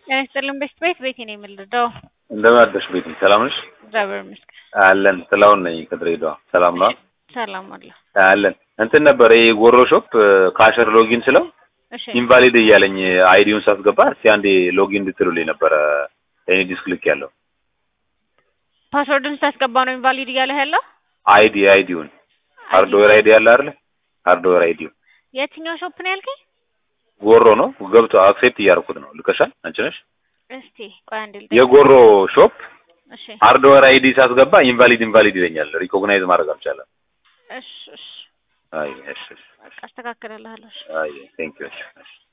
ጤና ይስጥልን ቤት ቤት ቤቴ ነው የምልደው። እንደምን አደርሽ ቤቲ? ሰላም ነሽ? እግዚአብሔር ይመስገን አለን። ጥላሁን ነኝ ከድሬዳዋ። ሰላም ነው ሰላም አለ። አለን። እንትን ነበር ይሄ ጎሮ ሾፕ ካሸር ሎጊን ስለው እሺ ኢንቫሊድ እያለኝ አይዲውን ሳስገባ እስቲ አንዴ ሎጊን እንድትሉልኝ ነበረ እኔ ዲስክ ልክ ያለው ፓስወርድን ስታስገባ ነው ኢንቫሊድ እያለህ ያለው? አይዲ አይዲውን ሃርድዌር አይዲ ያለ አይደል? ሃርድዌር አይዲው የትኛው ሾፕ ነው ያልከኝ? ጎሮ ነው ገብቶ አክሴፕት እያደረኩት ነው። ልከሻል አንቺ ነሽ? እስቲ ቆይ አንዴ ልጠይቅ። የጎሮ ሾፕ እሺ ሃርድዌር አይዲ ሳስገባ ኢንቫሊድ ኢንቫሊድ ይለኛል። ሪኮግናይዝ ማድረግ አልቻለም። እሺ እሺ አይ እሺ እሺ በቃ አስተካክልልሃለሁ። እሺ አይ ቴንክ ዩ እሺ እሺ